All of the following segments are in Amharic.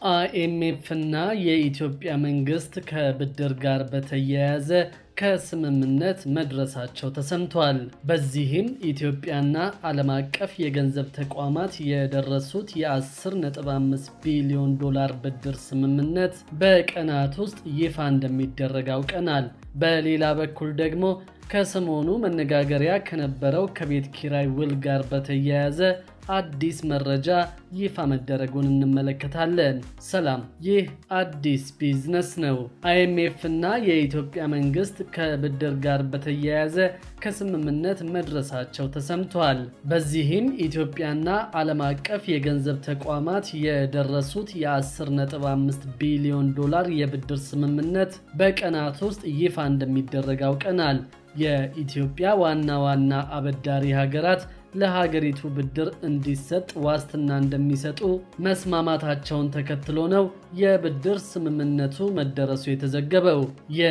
አይኤምኤፍ እና የኢትዮጵያ መንግስት ከብድር ጋር በተያያዘ ከስምምነት መድረሳቸው ተሰምቷል። በዚህም ኢትዮጵያና ዓለም አቀፍ የገንዘብ ተቋማት የደረሱት የ10.5 ቢሊዮን ዶላር ብድር ስምምነት በቀናት ውስጥ ይፋ እንደሚደረግ አውቀናል። በሌላ በኩል ደግሞ ከሰሞኑ መነጋገሪያ ከነበረው ከቤት ኪራይ ውል ጋር በተያያዘ አዲስ መረጃ ይፋ መደረጉን እንመለከታለን። ሰላም፣ ይህ አዲስ ቢዝነስ ነው። አይኤምኤፍ እና የኢትዮጵያ መንግስት ከብድር ጋር በተያያዘ ከስምምነት መድረሳቸው ተሰምቷል። በዚህም ኢትዮጵያና ዓለም አቀፍ የገንዘብ ተቋማት የደረሱት የ10.5 ቢሊዮን ዶላር የብድር ስምምነት በቀናት ውስጥ ይፋ እንደሚደረግ አውቀናል። የኢትዮጵያ ዋና ዋና አበዳሪ ሀገራት ለሀገሪቱ ብድር እንዲሰጥ ዋስትና እንደሚሰጡ መስማማታቸውን ተከትሎ ነው የብድር ስምምነቱ መደረሱ የተዘገበው።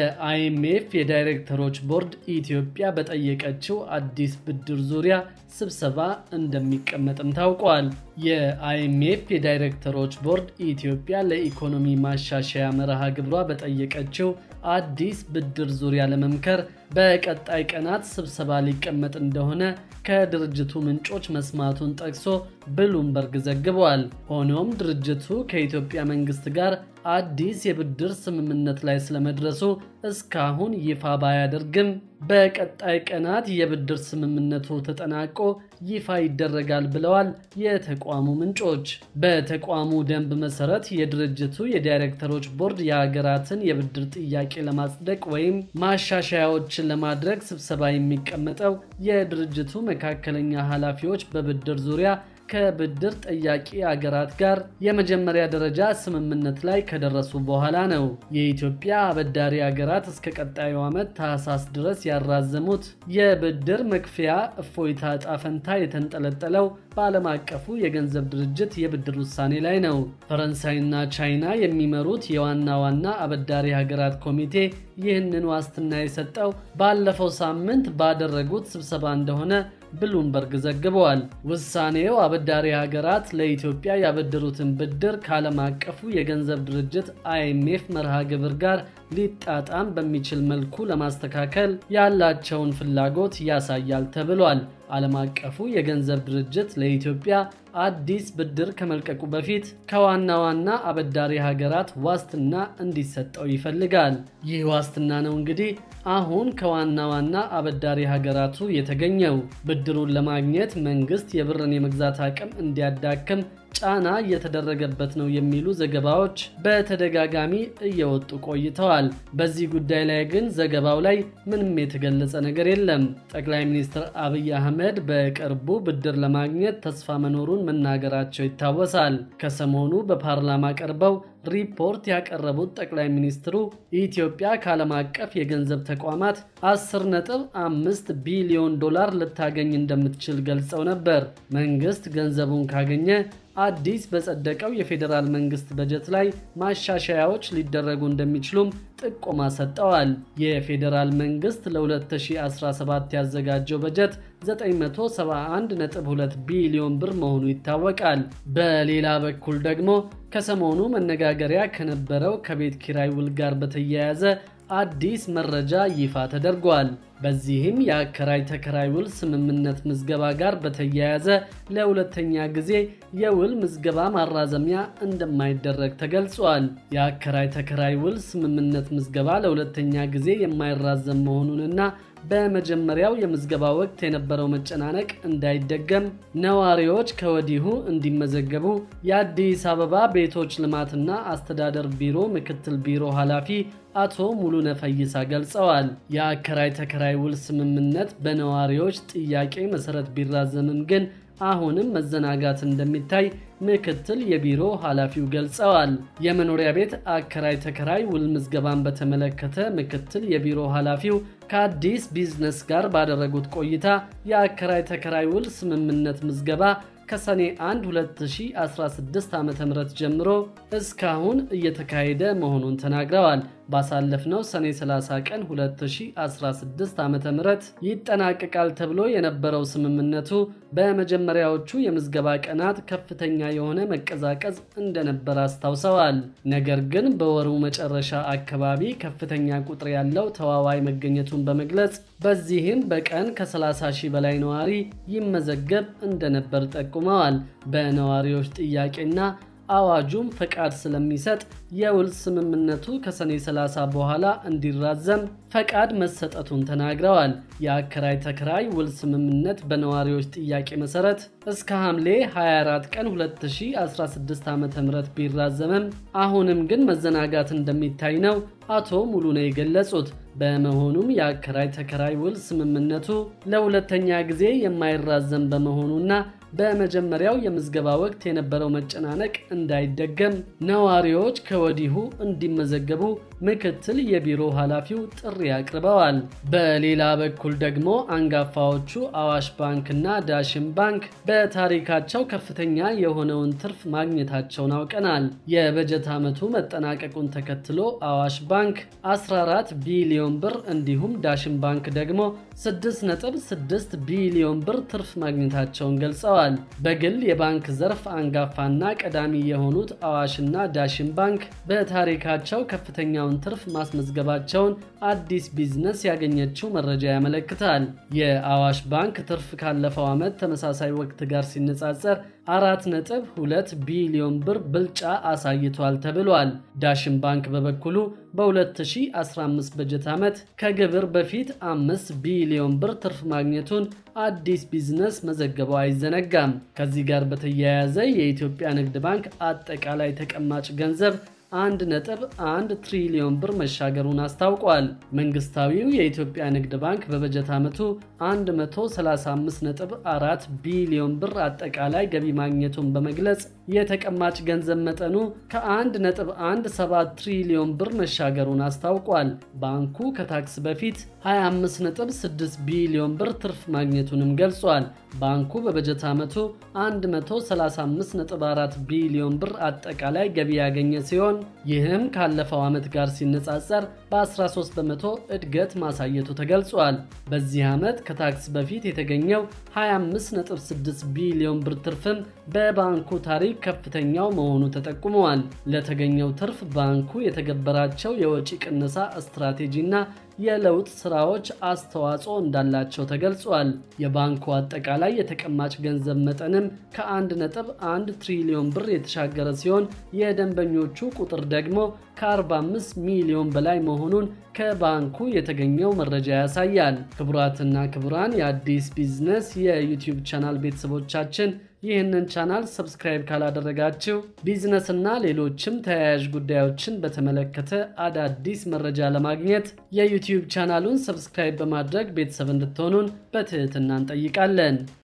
የአይኤምኤፍ የዳይሬክተሮች ቦርድ ኢትዮጵያ በጠየቀችው አዲስ ብድር ዙሪያ ስብሰባ እንደሚቀመጥም ታውቋል። የአይኤምኤፍ የዳይሬክተሮች ቦርድ ኢትዮጵያ ለኢኮኖሚ ማሻሻያ መርሃ ግብሯ በጠየቀችው አዲስ ብድር ዙሪያ ለመምከር በቀጣይ ቀናት ስብሰባ ሊቀመጥ እንደሆነ ከድርጅቱ ምንጮች መስማቱን ጠቅሶ ብሉምበርግ ዘግቧል። ሆኖም ድርጅቱ ከኢትዮጵያ መንግስት ጋር አዲስ የብድር ስምምነት ላይ ስለመድረሱ እስካሁን ይፋ ባያደርግም በቀጣይ ቀናት የብድር ስምምነቱ ተጠናቆ ይፋ ይደረጋል ብለዋል የተቋሙ ምንጮች። በተቋሙ ደንብ መሰረት የድርጅቱ የዳይሬክተሮች ቦርድ የሀገራትን የብድር ጥያቄ ለማጽደቅ ወይም ማሻሻያዎችን ለማድረግ ስብሰባ የሚቀመጠው የድርጅቱ መካከለኛ ኃላፊዎች በብድር ዙሪያ ከብድር ጠያቂ አገራት ጋር የመጀመሪያ ደረጃ ስምምነት ላይ ከደረሱ በኋላ ነው። የኢትዮጵያ አበዳሪ አገራት እስከ ቀጣዩ ዓመት ታህሳስ ድረስ ያራዘሙት የብድር መክፈያ እፎይታ ዕጣ ፈንታ የተንጠለጠለው በዓለም አቀፉ የገንዘብ ድርጅት የብድር ውሳኔ ላይ ነው። ፈረንሳይና ቻይና የሚመሩት የዋና ዋና አበዳሪ ሀገራት ኮሚቴ ይህንን ዋስትና የሰጠው ባለፈው ሳምንት ባደረጉት ስብሰባ እንደሆነ ብሉምበርግ ዘግበዋል። ውሳኔው አበዳሪ ሀገራት ለኢትዮጵያ ያበደሩትን ብድር ከዓለም አቀፉ የገንዘብ ድርጅት አይኤምኤፍ መርሃ ግብር ጋር ሊጣጣም በሚችል መልኩ ለማስተካከል ያላቸውን ፍላጎት ያሳያል ተብሏል። ዓለም አቀፉ የገንዘብ ድርጅት ለኢትዮጵያ አዲስ ብድር ከመልቀቁ በፊት ከዋና ዋና አበዳሪ ሀገራት ዋስትና እንዲሰጠው ይፈልጋል። ይህ ዋስትና ነው እንግዲህ አሁን ከዋና ዋና አበዳሪ ሀገራቱ የተገኘው። ብድሩን ለማግኘት መንግስት የብርን የመግዛት አቅም እንዲያዳክም ጫና እየተደረገበት ነው የሚሉ ዘገባዎች በተደጋጋሚ እየወጡ ቆይተዋል። በዚህ ጉዳይ ላይ ግን ዘገባው ላይ ምንም የተገለጸ ነገር የለም። ጠቅላይ ሚኒስትር አብይ አህመድ በቅርቡ ብድር ለማግኘት ተስፋ መኖሩን መናገራቸው ይታወሳል። ከሰሞኑ በፓርላማ ቀርበው ሪፖርት ያቀረቡት ጠቅላይ ሚኒስትሩ ኢትዮጵያ ከዓለም አቀፍ የገንዘብ ተቋማት 10.5 ቢሊዮን ዶላር ልታገኝ እንደምትችል ገልጸው ነበር። መንግስት ገንዘቡን ካገኘ አዲስ በጸደቀው የፌዴራል መንግስት በጀት ላይ ማሻሻያዎች ሊደረጉ እንደሚችሉም ጥቆማ ሰጠዋል። የፌዴራል መንግስት ለ2017 ያዘጋጀው በጀት 971.2 ቢሊዮን ብር መሆኑ ይታወቃል። በሌላ በኩል ደግሞ ከሰሞኑ መነጋገሪያ ከነበረው ከቤት ኪራይ ውል ጋር በተያያዘ አዲስ መረጃ ይፋ ተደርጓል። በዚህም የአከራይ ተከራይ ውል ስምምነት ምዝገባ ጋር በተያያዘ ለሁለተኛ ጊዜ የውል ምዝገባ ማራዘሚያ እንደማይደረግ ተገልጿል። የአከራይ ተከራይ ውል ስምምነት ምዝገባ ለሁለተኛ ጊዜ የማይራዘም መሆኑንና በመጀመሪያው የምዝገባ ወቅት የነበረው መጨናነቅ እንዳይደገም ነዋሪዎች ከወዲሁ እንዲመዘገቡ የአዲስ አበባ ቤቶች ልማትና አስተዳደር ቢሮ ምክትል ቢሮ ኃላፊ አቶ ሙሉነ ፈይሳ ገልጸዋል። የአከራይ ተከራይ ውል ስምምነት በነዋሪዎች ጥያቄ መሰረት ቢራዘምም ግን አሁንም መዘናጋት እንደሚታይ ምክትል የቢሮ ኃላፊው ገልጸዋል። የመኖሪያ ቤት አከራይ ተከራይ ውል ምዝገባን በተመለከተ ምክትል የቢሮ ኃላፊው ከአዲስ ቢዝነስ ጋር ባደረጉት ቆይታ የአከራይ ተከራይ ውል ስምምነት ምዝገባ ከሰኔ 1 2016 ዓ.ም ጀምሮ እስካሁን እየተካሄደ መሆኑን ተናግረዋል። ባሳለፍነው ሰኔ 30 ቀን 2016 ዓ ም ይጠናቀቃል ተብሎ የነበረው ስምምነቱ በመጀመሪያዎቹ የምዝገባ ቀናት ከፍተኛ የሆነ መቀዛቀዝ እንደነበር አስታውሰዋል። ነገር ግን በወሩ መጨረሻ አካባቢ ከፍተኛ ቁጥር ያለው ተዋዋይ መገኘቱን በመግለጽ በዚህም በቀን ከ30 ሺህ በላይ ነዋሪ ይመዘገብ እንደነበር ጠቁመዋል። በነዋሪዎች ጥያቄና አዋጁም ፈቃድ ስለሚሰጥ የውል ስምምነቱ ከሰኔ 30 በኋላ እንዲራዘም ፈቃድ መሰጠቱን ተናግረዋል። የአከራይ ተከራይ ውል ስምምነት በነዋሪዎች ጥያቄ መሰረት እስከ ሐምሌ 24 ቀን 2016 ዓ ም ቢራዘምም አሁንም ግን መዘናጋት እንደሚታይ ነው አቶ ሙሉ ነው የገለጹት። በመሆኑም የአከራይ ተከራይ ውል ስምምነቱ ለሁለተኛ ጊዜ የማይራዘም በመሆኑና በመጀመሪያው የምዝገባ ወቅት የነበረው መጨናነቅ እንዳይደገም ነዋሪዎች ከወዲሁ እንዲመዘገቡ ምክትል የቢሮ ኃላፊው ጥሪ አቅርበዋል። በሌላ በኩል ደግሞ አንጋፋዎቹ አዋሽ ባንክና ዳሽን ባንክ በታሪካቸው ከፍተኛ የሆነውን ትርፍ ማግኘታቸውን አውቀናል። የበጀት ዓመቱ መጠናቀቁን ተከትሎ አዋሽ ባንክ 14 ቢሊዮን ብር እንዲሁም ዳሽን ባንክ ደግሞ 6.6 ቢሊዮን ብር ትርፍ ማግኘታቸውን ገልጸዋል። በግል የባንክ ዘርፍ አንጋፋና ቀዳሚ የሆኑት አዋሽና ዳሽን ባንክ በታሪካቸው ከፍተኛውን ትርፍ ማስመዝገባቸውን አዲስ ቢዝነስ ያገኘችው መረጃ ያመለክታል። የአዋሽ ባንክ ትርፍ ካለፈው ዓመት ተመሳሳይ ወቅት ጋር ሲነጻጸር አራት ነጥብ ሁለት ቢሊዮን ብር ብልጫ አሳይቷል ተብሏል። ዳሽን ባንክ በበኩሉ በ2015 በጀት ዓመት ከግብር በፊት አምስት ቢሊዮን ብር ትርፍ ማግኘቱን አዲስ ቢዝነስ መዘገቡ አይዘነጋም። ከዚህ ጋር በተያያዘ የኢትዮጵያ ንግድ ባንክ አጠቃላይ ተቀማጭ ገንዘብ አንድ ነጥብ አንድ ትሪሊዮን ብር መሻገሩን አስታውቋል። መንግስታዊው የኢትዮጵያ ንግድ ባንክ በበጀት ዓመቱ 135.4 ቢሊዮን ብር አጠቃላይ ገቢ ማግኘቱን በመግለጽ የተቀማጭ ገንዘብ መጠኑ ከ1.17 ትሪሊዮን ብር መሻገሩን አስታውቋል። ባንኩ ከታክስ በፊት 25.6 ቢሊዮን ብር ትርፍ ማግኘቱንም ገልጿል። ባንኩ በበጀት ዓመቱ 135.4 ቢሊዮን ብር አጠቃላይ ገቢ ያገኘ ሲሆን ይህም ካለፈው ዓመት ጋር ሲነጻጸር በ13 በመቶ እድገት ማሳየቱ ተገልጿል። በዚህ ዓመት ከታክስ በፊት የተገኘው 25.6 ቢሊዮን ብር ትርፍም በባንኩ ታሪክ ከፍተኛው መሆኑ ተጠቁመዋል። ለተገኘው ትርፍ ባንኩ የተገበራቸው የወጪ ቅነሳ ስትራቴጂና የለውጥ ስራዎች አስተዋጽኦ እንዳላቸው ተገልጿል። የባንኩ አጠቃላይ የተቀማጭ ገንዘብ መጠንም ከ1.1 ትሪሊዮን ብር የተሻገረ ሲሆን የደንበኞቹ ቁጥር ደግሞ ከ45 ሚሊዮን በላይ መሆኑን ከባንኩ የተገኘው መረጃ ያሳያል። ክቡራትና ክቡራን የአዲስ ቢዝነስ የዩቲዩብ ቻናል ቤተሰቦቻችን ይህንን ቻናል ሰብስክራይብ ካላደረጋችሁ ቢዝነስና ሌሎችም ተያያዥ ጉዳዮችን በተመለከተ አዳዲስ መረጃ ለማግኘት የዩቲዩብ ቻናሉን ሰብስክራይብ በማድረግ ቤተሰብ እንድትሆኑን በትህትና እንጠይቃለን።